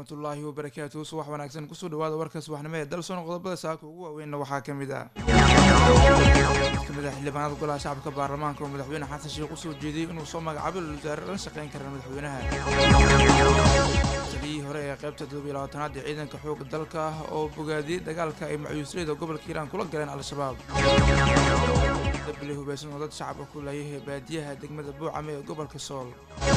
waraxmatullaahi wabarakaatuhu subax wanaagsan kusoo dhawaada warka subaxnimo ee dalsoon qodobada saaka ugu waaweynna waxaa ka mid ah mid ka mid ah xildhibaanada golaha shacabka baarlamaanka oo madaxweyne xasan sheekh usoo jeediyey inuu soo magacaabo wasaare la shaqeyn kara madaxweynaha taliyihii hore ee qaybta toddobiyo labaatanaad ee ciidanka xooga dalka oo bogaadiyey dagaalka ay macyuusleyda gobolka hiiraan kula galeen al-shabaab dabli hubeysan oo dad shacabka ku laayay baadiyaha degmada buucame ee gobolka sool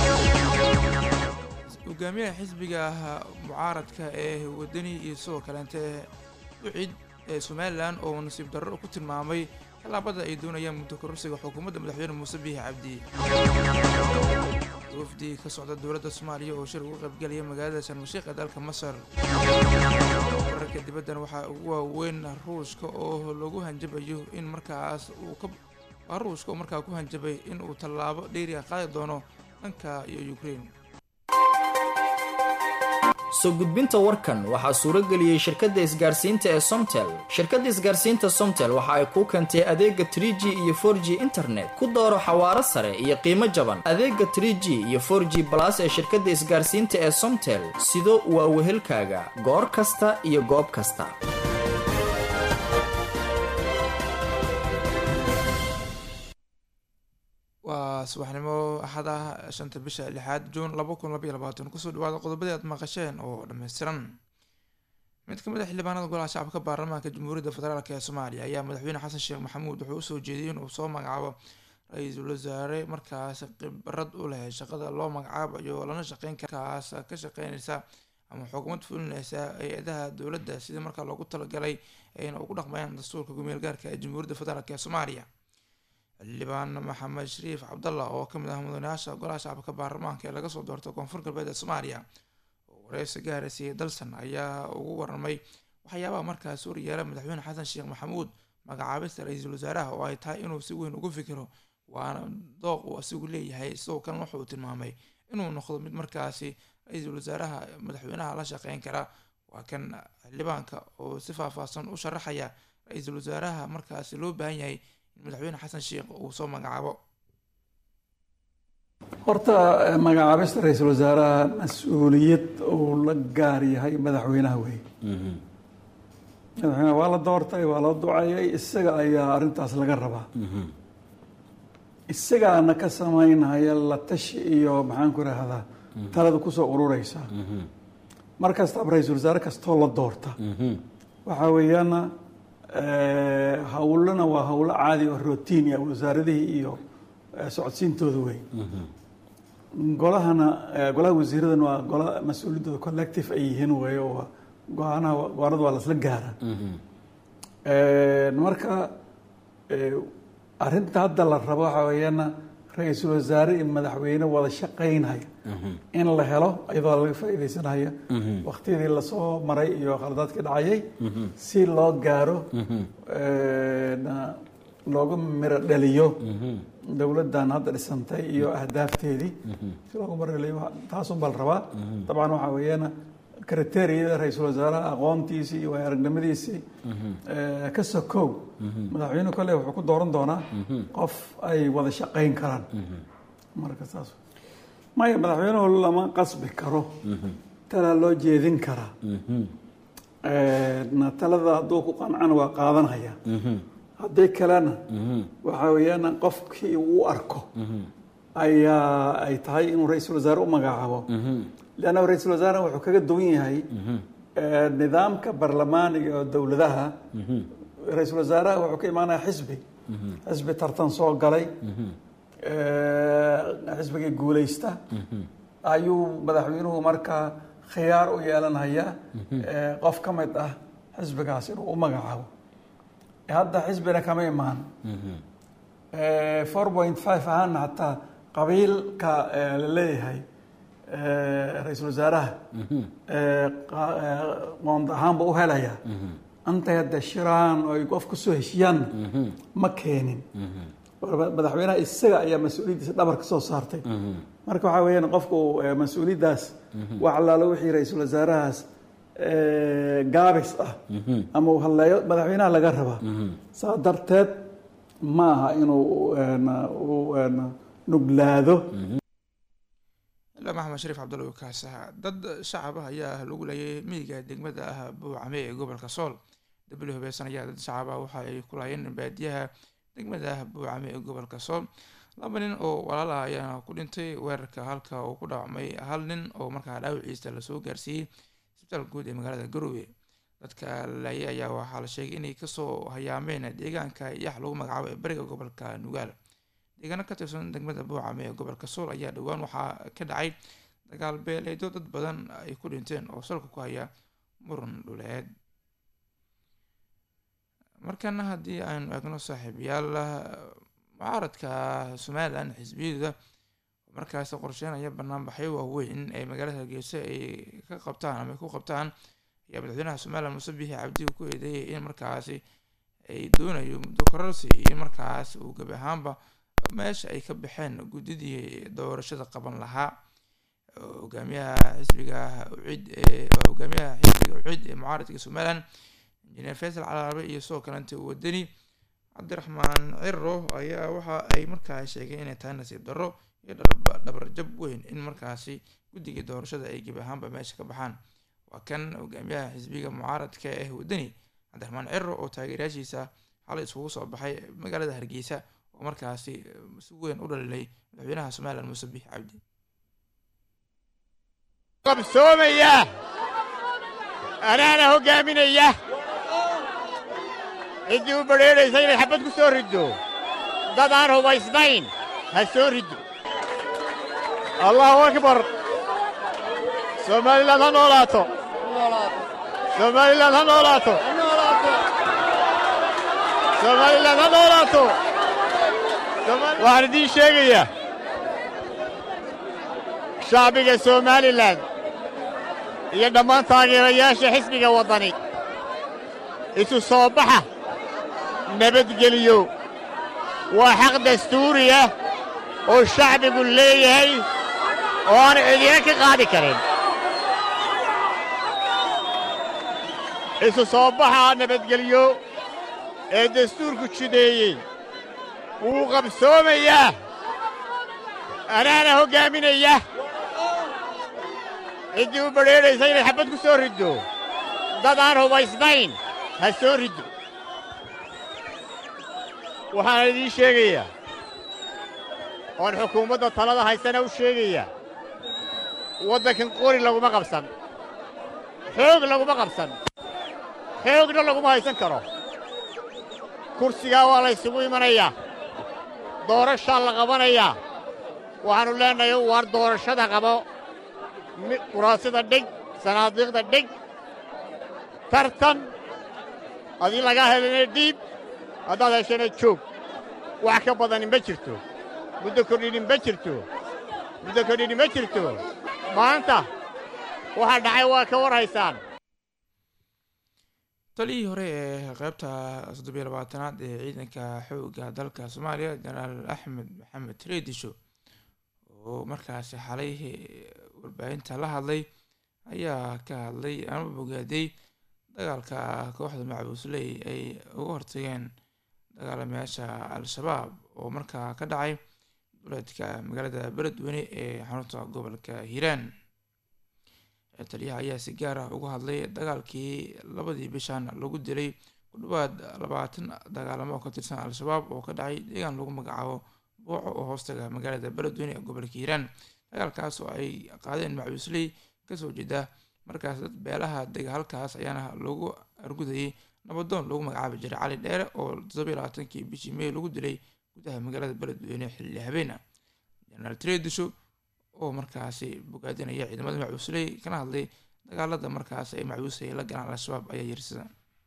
hogaamiyaha xisbiga mucaaradka ee wadani iyo sidoo kaleente ucid ee somalilan oo nasiib darro ku tilmaamay tallaabada ay doonayaan muddo kororsiga xukuumadda madaxweyne muuse biixi cabdi wafdi ka socda dowladda soomaaliya oo shir uga qaybgelaya magaalada sharmashiiq ee dalka masar wararka dibaddan waxaa ugu waaweyn ruushka oo lagu hanjabayo in markaas uu ka ruushka oo markaa ku hanjabay in uu tallaabo dheeriga qaadi doono dhanka iyo ukraine soo gudbinta warkan waxaa suuro geliyey shirkadda isgaarsiinta ee somtel shirkadda isgaarsiinta somtel waxa ay kuu keentay adeega trie g iyo for g internet ku dooro xawaaro sare iyo qiimo jaban adeega trie g iyo for g balas ee shirkadda isgaarsiinta ee somtel sido waa wehelkaaga goor kasta iyo goob kasta waa subaxnimo axada shanta bisha lixaad juun laba kun labaiyo labaatan kusoo dhawaada qodobadii aad maqasheen oo dhammaystiran mid ka mid a xildhibaanada golaha shacabka baarlamaanka jamhuuriyadda federaalk ee soomaaliya ayaa madaxweyne xasan sheekh maxamuud wuxuu usoo jeediyey inuu soo magacaabo ra-iisul wasaare markaas khibrad u leh shaqada loo magacaabayo lana shaqeyn kaas ka shaqeynaysa ama xukuumad fulinaysa hay-adaha dowladda sidii markaa loogu talagalay ayna ugu dhaqmayaan dastuurka gumeel gaarka ee jamhuuriyadda federaalk ee soomaaliya xildhibaan maxamed shariif cabdallah oo kamid ah mudanayaasha golaha shacabka baarlamaanka ee laga soo doortay koonfur galbeed ee soomaaliya oo wareysi gaaraysiiyey dalsan ayaa ugu waramay waxyaabaha markaas horyaala madaxweyne xasan sheekh maxamuud magacaabista ra-iisul wasaaraha oo ay tahay inuu si weyn ugu fikiro waana dooq uu asigu leeyahay sidoo kalena wuxuu tilmaamay inuu noqdo mid markaasi ra-iisul wasaaraha madaxweynaha la shaqeyn kara waa kan xildhibaanka oo si faahfaahsan u sharaxaya ra-iisul wasaaraha markaasi loo baahan yahay madaxweyne xasan sheekh uu soo magacaabo horta magacaabista ra-iisul wasaaraha mas-uuliyad uu la gaar yahay madaxweynaha weeye madaxweynaha waa la doortay waa la ducayay isaga ayaa arrintaas laga rabaa isagaana ka samaynaya la tashi iyo maxaan ku rahdaa talada kusoo urureysa mar kastaba ra-iisul wasaare kastoo la doorta waxaa weeyaana hawlana waa hawlo caadi oo rotinia wasaaradihii iyo socodsiintooda wey golahana golaha wasiiradan waa gola mas-uuliyadooda collective ay yihiin wey oo go-aanaha go-aanada waa lasla gaara marka arrinta hadda la rabo waxaa weeyaana ra-iisul wasaare iyo madaxweyne wada shaqaynaya in la helo iyadoo laga faa'iidaysanaya waktiyadii lasoo maray iyo khaladaadkii dhacayay si loo gaaro looga miro dhaliyo dowladdan hadda dhisantay iyo ahdaafteedii si looga miro dhaliyo taasun baa la rabaa dabcan waxaa weeyaan kriteriyada ra-iisul wasaaraha aqoontiisii iyo aragnimadiisii ka sokow madaxweyne kolle wuxuu ku dooran doonaa qof ay wada shaqayn karaan marka saas maya madaxweynuhu lama qasbi karo talaa loo jeedin karaa talada hadduu ku qancana waa qaadanaya haddii kalena waxaa weeyaan qofkii uu arko ayaa ay tahay inuu ra-iisul wasaare u magacaabo leanna ra-iisul wasaare wuxuu kaga duwan yahay nidaamka barlamaaniga oo dowladaha ra-iisul wasaaraha wuxuu ka imaanaya xisbi xisbi tartan soo galay xisbigii guuleysta ayuu madaxweynuhu markaa khiyaar u yeelanhayaa qof ka mid ah xisbigaas inuu u magacaabo hadda xisbina kama imaan four point five ahaana hataa qabiilka la leeyahay ra-iisul wasaaraha qoond ahaanba u helaya antay hadda shiraan oo ay qof kusoo heshiyaanna ma keenin madaxweynaha isaga ayaa mas-uuliyaddiisa dhabar ka soo saartay marka waxaa weeyaan qofku mas-uuliyaddaas wax allaalo wixii ra-iisul wasaarahaas gaabis ah ama uu hadleeyo madaxweynaha laga rabaa saa darteed ma aha inuu nuglaado maxamed shariif cabdulla kaasaha dad shacab ah ayaa lagu leeyay miyiga degmada ah buucame ee gobolka sool dabli hubaysan ayaa dad shacab ah waxa ay ku laayeen baadiyaha degmada ah buucame ee gobolka sool laba nin oo walaal ah ayaana ku dhintay weerarka halka uu ku dhaawacmay hal nin oo markaa dhaawiciisa lasoo gaarsiiyey isbitaal guud ee magaalada garowe dadka laayay ayaa waxaa la sheegay inay kasoo hayaameen deegaanka yax lagu magacaabo ee bariga gobolka nugaal deegaano ka tirsan degmada buucame ee gobolka sool ayaa dhowaan waxaa ka dhacay dagaal beeleedo dad badan ay ku dhinteen oo salka ku haya muran dhuleed markana haddii aynu eegno saaxiibayaal mucaaradka somalilan xisbiyadooda markaasi qorsheynaya banaanbaxyo waaweyn ee magaalada hargeysa ay ka qabtaan ama ay ku qabtaan ayaa madaxweynaha somalilan muuse bixi cabdi ku eedeeyay in markaasi ay doonayo muddo kororsi iyo markaas uu gebi ahaanba meesha ay ka baxeen guddidii doorashada qaban lahaa hogaamiyaha xisbiga ucid ee hogaamiyaha xisbiga ucid ee mucaaradka somalilan injineer faysal calaabe iyo sidoo kalenta wadani cabdiraxmaan ciro ayaa waxa ay markaa sheegeen inay tahay nasiib darro iyo dhabarjab weyn in markaasi guddigii doorashada ay gebi ahaanba meesha ka baxaan waa kan hogaamiyaha xisbiga mucaaradka ee wadani cabdiraxmaan ciro oo taageerayaashiisa xalay isugu soo baxay magaalada hargeysa oo markaasi si weyn u dhalilay madaxweynaha somalilan muuse bix cabdi qabsoomaya anaana hoggaaminaya ciddii u badrheedhaysa inay xabbad ku soo riddo dad aan hubaysnayn ha soo riddo allahu akbar somalilan ha noolaato somalilan ha noolaato somalilan ha noolaato waxaan idiin sheegayaa shacbiga somalilan iyo dhammaan taageerayaasha xisbiga waddani isu soo baxa nabadgeliyo waa xaq dastuuri ah oo shacbigu leeyahay oo aan cidina ka qaadi karin isu soo baxa nabadgelyo ee dastuurku jideeyey wuu qabsoomayaa anaana hoggaaminaya ciddii u badrheedhaysa inay xabbad ku soo riddo dad aan hubaysnayn ha soo riddo waxaana idiin sheegayaa oon xukuumadda talada haysana u sheegayaa waddankan qori laguma qabsan xoog laguma qabsan xoogna laguma haysan karo kursigaa waa la ysugu imanayaa doorashaa la qabanayaa waxaannu leennahay waar doorashada qabo kuraasida dhig sanaadiiqda dhig tartan adii lagaa helana dhiib haddaad heshana joog wax ka badani ma jirto muddo kordhini ma jirto muddo kordhini ma jirto maanta waxaa dhacay waa ka war haysaan taliyii hore ee qeybta soddobiyo labaatanaad ee ciidanka xoogga dalka soomaaliya jenaraal axmed maxamed treedisho oo markaasi xalay warbaahinta la hadlay ayaa ka hadlay ama bogaaday dagaalka kooxda macbuusley ay uga hortageen dagaalamayaasha al-shabaab oo markaa ka dhacay duleedka magaalada beledweyne ee xarunta gobolka hiiraan taliyaha ayaa si gaar ah uga hadlay dagaalkii labadii bishan lagu dilay ku dhawaad labaatan dagaalamo oo ka tirsan al-shabaab oo ka dhacay deegaan lagu magacaabo booco oo hoostaga magaalada beledweyne ee gobolka hiiraan dagaalkaas oo ay qaadeen macbuusley kasoo jeeda markaas dad beelaha dega halkaas ayaana lagu argudayay nabadoon lagu magacaabi jiray cali dheere oo toddobiyo labaatankii bishii may lagu dilay gudaha magaalada beledweyne xilli habeena jenaraal tredisho oo markaasi bogaadinaya ciidamada macbuusley kana hadlay dagaalada markaas ay macbuusay la galaan al-shabaab ayaa yirsada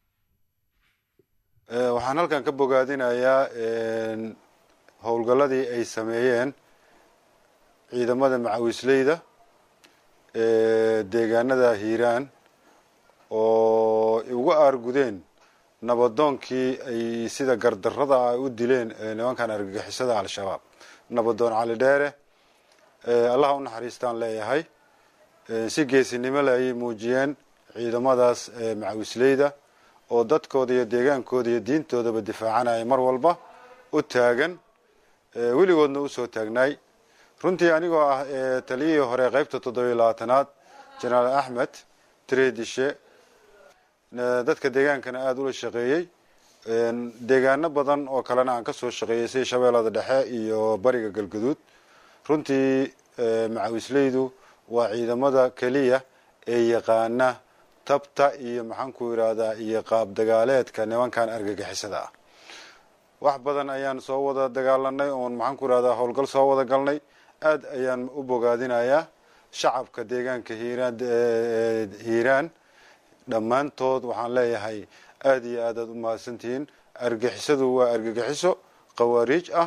waxaan halkan ka bogaadinayaa howlgalladii ay sameeyeen ciidamada macawisleyda deegaanada hiiraan oo uga aargudeen nabadoonkii ay sida gardarrada ay u dileen nimankan argagixisada al-shabaab nabadoon cali dheere allaha u naxariistaan leeyahay si geesinimo le ayay muujiyeen ciidamadaas macawisleyda oo dadkooda iyo deegaankooda iyo diintoodaba difaacanaya mar walba u taagan weligoodna usoo taagnaay runtii anigoo ah taliyihii hore qaybta toddobiyo labaatanaad jenaraal axmed tireedishe dadka deegaankana aada ula shaqeeyey deegaano badan oo kalena aan kasoo shaqeeyey sida shabeellada dhexe iyo bariga galgaduud runtii macawisleydu waa ciidamada keliya ee yaqaana tabta iyo maxaanku yidhaahdaa iyo qaab dagaaleedka nimankan argagixisada ah wax badan ayaan soo wada dagaalanay oon maxaanku yidhahdaa howlgal soo wada galnay aada ayaan u bogaadinayaa shacabka deegaanka hiiraan hiiraan dhammaantood waxaan leeyahay aada iyo aad aad u mahadsantihiin argixisadu waa argagixiso khawaariij ah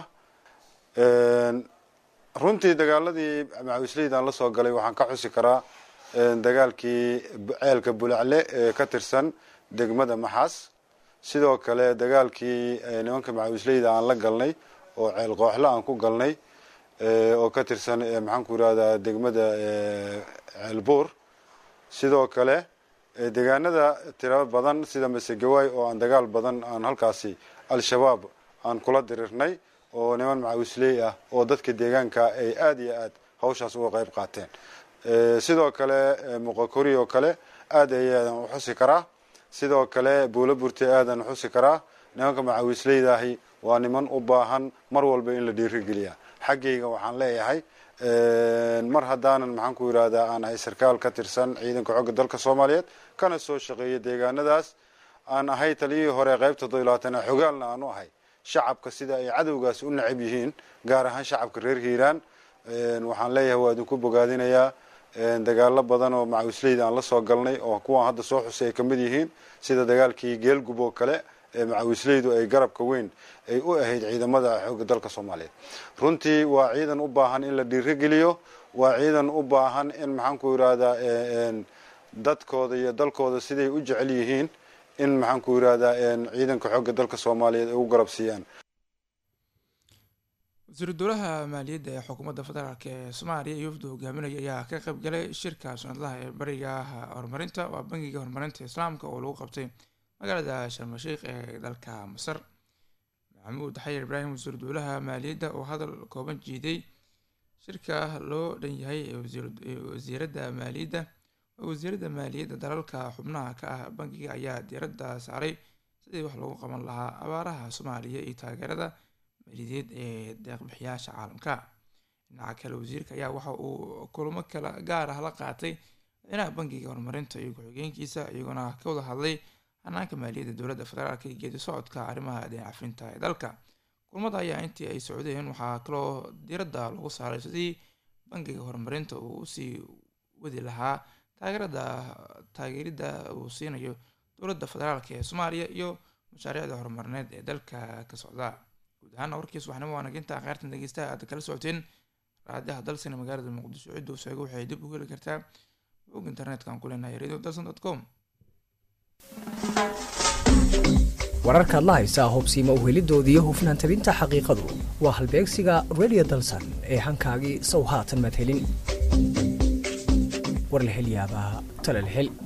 runtii dagaaladii macawisleydan la soo galay waxaan ka xusi karaa dagaalkii ceelka bulacle ee ka tirsan degmada maxaas sidoo kale dagaalkii nimanka macawisleyda aan la galnay oo ceel qooxle aan ku galnay oo ka tirsan maxaanku yidhahdaa degmada ceelbuur sidoo kale deegaanada tiro badan sida masegawaay oo aan dagaal badan aan halkaasi al-shabaab aan kula dirirnay oo niman macawisley ah oo dadka deegaanka ay aada iyo aad hawshaas uga qayb qaateen sidoo kale muqakori oo kale aada ayaadan u xusi karaa sidoo kale buulo burte aadan xusi karaa nimanka macawisleydahi waa niman u baahan mar walba in la dhiirigeliya xaggayga waxaan leeyahay mar haddaanan maxaanku yidhahdaa aan ahay sarkaal ka tirsan ciidanka xogga dalka soomaaliyeed kana soo shaqeeya deegaanadaas aan ahay taliyihii hore qaybta todolabaatana xogaalna aan u ahay shacabka sida ay cadowgaas u necab yihiin gaar ahaan shacabka reer hiiraan waxaan leeyahay waa idinku bogaadinayaa dagaalo badan oo macawisleyda aan la soo galnay oo kuwaan hadda soo xusay ay kamid yihiin sida dagaalkii geelgub oo kale ee macawisleydu ay garabka weyn ay u ahayd ciidamada xoogga dalka soomaaliyeed runtii waa ciidan u baahan in la dhiirigeliyo waa ciidan u baahan in maxaanku yidhahdaa dadkooda iyo dalkooda siday u jecel yihiin in maxaanku yidhahdaa ciidanka xoogga dalka soomaaliyeed ay u garab siiyaan wasiiru dowlaha maaliyadda ee xukuumadda federaalk ee soomaaliya iyo wafdu hogaaminaya ayaa ka qayb galay shirka sanadlaha ee bariga horumarinta waa bangiga horumarinta islaamka oo lagu qabtay magaalada sharmasheikh ee dalka masar maxamuud xayir ibraahim wasiiru dowlaha maaliyadda oo hadal kooban jiiday shirka loo dhan yahay ee wasiiradda maaliyadda wasiiradda maaliyadda dalalka xubnaha ka ah bangiga ayaa diiradda saaray sidii wax loogu qaban lahaa abaaraha soomaaliya iyo taageerada maaliyadeed ee deeqbixiyaasha caalamka dhinaca kale wasiirka ayaa waxa uu kulamo kala gaar ah la qaatay madaxweynaha bangiga horumarinta iyo ku-xigeenkiisa iyagoona ka wada hadlay hanaanka maaliyadda dowladda federaalk iyo geedi socodka arrimaha deencafinta ee dalka kulamada ayaa intii ay socdeen waxaa kaloo diiradda lagu saaray sidii bangiga horumarinta uu usii wadi lahaa taageerada taageeridda uu siinayo dowladda federaalk ee soomaaliya iyo mashaariicda horumarineed ee dalka ka socda guud ahaana warkiis waxnimo waanaginta kheyrtan dhegeystaha aad kala socoteen raadiyaha dalsina magaalada muqdisho cidda u sheego waxay dib u heli kartaa bog internetka ku leenahay radio dalson dot com wararkaad la haysaa hubsiima uhelidooda iyo hufnaan tabinta xaqiiqadu waa halbeegsiga radio dalsan ee hankaagii sow haatan madhelin war la hel yaabaa tala la hel